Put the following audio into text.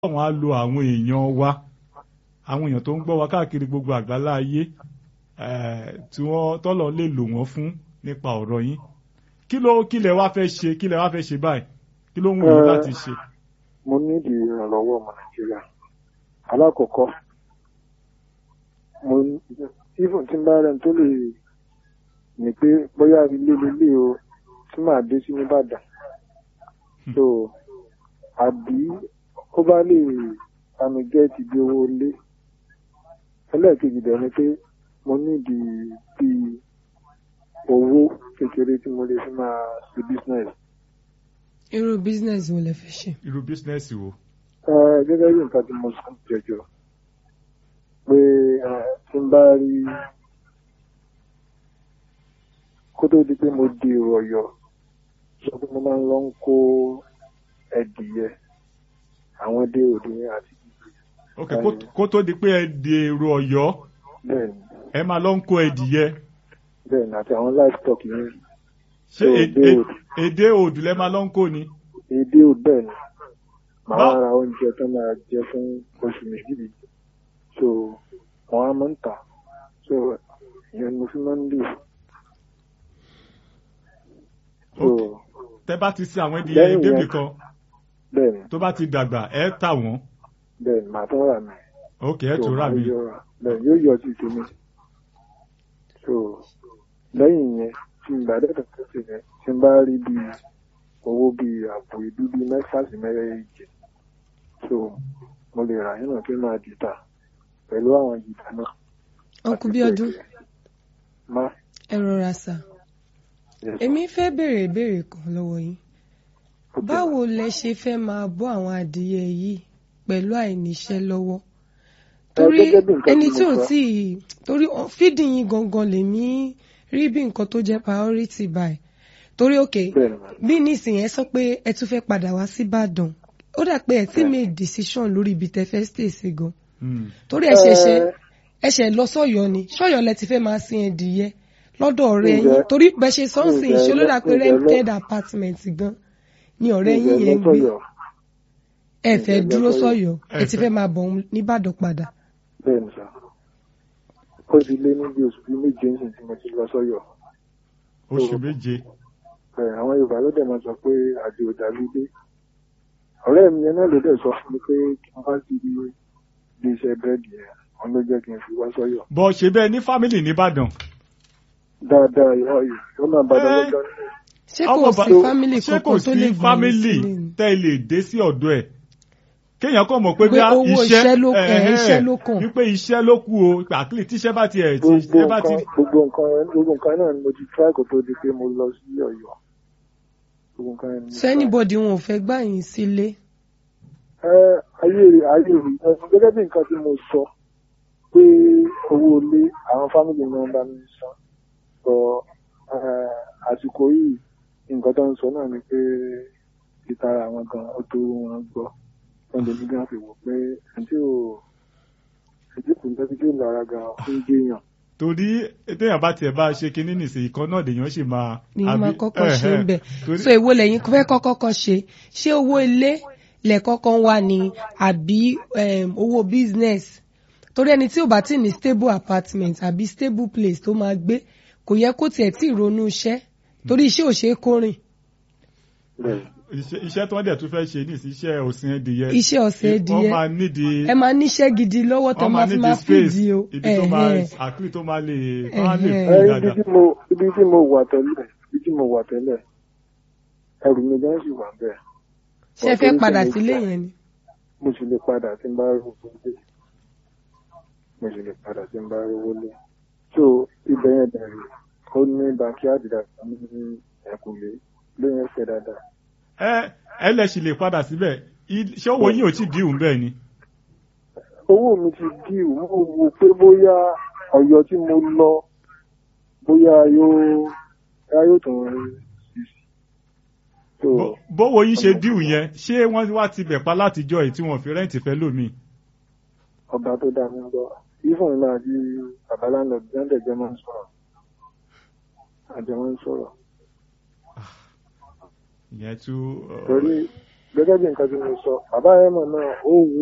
ọlọ́run á lo àwọn èèyàn wa àwọn èèyàn tó ń gbọ́ wa káàkiri gbogbo àgbálá ayé tí wọ́n tọ́lọ̀ lè lò wọ́n fún nípa ọ̀rọ̀ yín kí ló kí lẹ wá fẹ́ ṣe kí lẹ wá fẹ́ ṣe báyìí kí ló ń wù yín láti ṣe. mo nídìí ìrànlọ́wọ́ ọmọ nàìjíríà alákọ̀ọ́kọ́ mo even tí n bá rẹ̀ tó lè ní pé bóyá ilé lélé o tí màá dé sí nìbàdàn so àbí ó bá lè bámi gẹ́ẹ̀tì bí owó lé ẹlẹ́ẹ̀kejì dẹ̀ ni pé mo nídìí bíi owó kékeré tí mo lè fi máa ṣe business. irú business wo lẹ fẹ́ ṣe. irú bísínẹ́sì wo. gẹ́gẹ́ bí nǹkan tí mo sọ jẹjọ pé tí n bá rí kó tó di pé mo di èrò ọ̀yọ́ sọ pé mo máa ń lọ ń kó ẹdìyẹ àwọn dé òde àti ok kó tó di pé ẹ di èrò Ọ̀yọ́ bẹ́ẹ̀ni ẹ máa lọ ń kó ẹdìyẹ bẹ́ẹ̀ni àti àwọn livestock yẹn ṣé So, èdè èdè òdù. èdè òdù lẹ máa lọ ń kó ni. èdè ò bẹ́ẹ̀ni màá Bá- wá ra oúnjẹ tó máa jẹ fún oṣù méjì méjì so wọn á máa ń tà so ìyẹn ni mo fi máa ń lè so Ok. tẹ bá ti sin àwọn ẹdìyẹ Lẹ́yìn débì yẹn- kan bẹ́ẹ̀ni tó bá ti dàgbà ẹ tà wọ́n bẹ́ẹ̀ni màá tún rà mí ok ẹ so tó rà màá mí. yọ- bẹ́ẹ̀ni yóò yọ sí tèmi so lẹ́yìn yẹn tí n bá dẹ́tọ̀ tó ṣe yẹn tí n bá rí bíi owó bíi àpò ìdú bíi mẹ́fà sí mẹ́rẹ̀ẹ́jì so mo lè rà yín náà kí n máa jìtà pẹ̀lú àwọn jìtà náà. ọkùn àti bí ọdún pẹ̀lú- má ẹ rọra sà yes, èmi fẹ́ béèrè ìbéèrè kan lọ́wọ́ yín okay. báwo lẹ ṣe fẹ́ máa bọ́ àwọn adìyẹ yìí pẹ̀lú àìníṣẹ́ lọ́wọ́ torí gẹ́gẹ́ bí nǹkan ẹni tí tí mo ò sọ. tí ì torí ọ- fídì yín gangan lèmi rí bí nǹkan tó jẹ́ priority by torí òkè bẹ́ẹ̀ni mà bí nísìnyẹn sọ pé ẹ tún fẹ́ padà wá sí Ìbàdàn ó dà pé ẹ ti Bẹ́ẹ̀ni. make decision lórí ibi tẹ́ fẹ́ stay sí gan Hmm. torí ẹ ṣẹ̀ṣẹ̀ Ẹ- ẹ ṣẹ̀ lọ sọ́yọ́ ni sọ́yọ́ lẹ ti fẹ́ máa sin ẹdìyẹ lọ́dọ̀ ọ̀rẹ́ Ǹjẹ́- yín torí bẹ ṣe sọǹsìn ǹjẹ́ ṣe ló dà pé lọ- ǹjẹ́ lọ- rented apartment gan ni ọ̀rẹ́ yín Ǹjẹ́ yẹn ń gbé lọ́sọ̀yọ̀? ẹ fẹ́ ǹjẹ́ dúró lọ́sọ̀yọ̀? sọ́yọ́ ẹ ti Ẹ fẹ́ máa bọ̀ ọ́n nìbàdàn padà bẹ́ẹ̀ni sà ó ti lé ní bí oṣù bíi méje ń sìn tí mo ti lọ sọ́yọ̀ oṣù méje bẹ́ẹ̀ àwọn Yorùbá ló dẹ̀ máa sọ pé àjò ò dàbí ilé ọ̀rẹ́ mi yẹn náà ló dẹ̀ sọ fún mi pé kí n bá ti di ilé iṣẹ́ búrẹ́dì yẹn wọn ló jẹ́ kí n fi wá sọ́yọ̀ bọ́ ṣe bẹ́ẹ̀ ní fámìlì nìbàdàn. dáadáa ìwọ yìí ó máa bá Ẹ- lọ́jọ́ ní ṣé Ọmọ kò bá- sí fámìlì ṣé kò kankan tó lè sí gbà yín fámìlì sílé ni tẹ́ ẹ lè dé sí ọ̀dọ̀ ẹ̀ kéèyàn kàn mọ̀ pé Pé bí owó iṣẹ́ ló- ẹ̀, ẹ̀hẹ́, iṣẹ́ ló kàn. wípé iṣẹ́ ló kù o àkìlì tíṣẹ́ bá tiẹ̀ tí gbogbo ẹ bá ti nǹkan gbogbo nǹkan gbogbo nǹkan náà ni mo ti try kó tó di pé mo lọ sí Ọ̀yọ́ gbogbo nǹkan yẹn ni mo so try. anybody wọn ò fẹ́ gbà yín sílé ẹ ayé rè ayé rè ẹ gẹ́gẹ́ bí nǹkan tí mo sọ pé owó ilé àwọn fámìlì náà bá mi san sọ àsìkò yìí nǹkan tó ń sọ náà ni pé ìtara àwọn gan ó tó wọn gbọ́ wọn lè ní gan fi wò pé àti ò ètí kò tẹ́tí tí ó lára gan ó ń gbéyàn. torí téèyàn bá tiẹ̀ bá ṣe kinní nìsín ìkan náà lèèyàn sì máa. ni wọ́n máa àbí- kọ́kọ́ ṣe ń ẹ̀hẹ́, bẹ̀ torí- so èwo lẹ́yìn fẹ́ kọ́kọ́ kọ́ ṣe ṣé owó ilé lẹ̀ kọ́kọ́ wà ní àbí em, owó business torí ẹni tí ò bá tí ní stable apartment àbí stable place tó máa gbé kò yẹ kó tiẹ̀ tí ì ronú iṣẹ́ torí iṣẹ́ ò ṣe é kórìn bẹ́ẹ̀ iṣẹ́ iṣẹ́ tí wọ́n dẹ̀ tún fẹ́ ṣe ní iṣẹ́ òsìn ẹdìyẹ. iṣẹ́ ọ̀sẹ̀ wọ́n ẹdìyẹ máa nídìí ẹ máa níṣẹ́ gidi lọ́wọ́ tó wọ́n máa máa fi nídìí máa space fìdí o ibi tó máa Ẹ̀hẹ́n. àkìlì tó máa lè tó máa lè Ẹ̀hẹ́n. fún ẹ ibi dáadáa. tí mo ibi tí mo wà tẹ́lẹ̀ ibi tí mo wà tẹ́lẹ̀ ẹrù mi gan sì wà bẹ́ẹ̀. ṣé ẹ fẹ́ padà sílé yẹn ni mo sì lè padà tí n bá rówó lé mo sì lè padà tí n bá rówó lé so ibẹ̀ yẹn bẹ̀rẹ̀ ó ní backyard dáadáa ní ẹ̀kúnlé lóyún ẹsẹ̀ dáadáa ẹ ẹ lẹ sì lè padà síbẹ̀ I- ṣé owó yín ò tí dìhùn bẹ́ẹ̀ ni. owó mi ti dí o mo wò pé bóyá Ọ̀yọ́ tí mo lọ bóyá yóò bóyá yóò tún sí sí so Bó- bówó yín ṣe dìhùn yẹn ṣé wọ́n wá ti bẹ̀ pa látijọ́ yìí tí wọ́n fi rẹ́ǹtì fẹ́ lómi. ọba tó dá mi ń gbọ́ ifon náà di babalánà gbọ́ndẹ̀ jẹ́ máa ń sọ̀rọ̀ àjọ máa ń sọ̀rọ̀ ìyẹn tún. torí gẹ́gẹ́ bí nǹkan tí mo sọ bàbá yẹn mọ̀ náà ó wù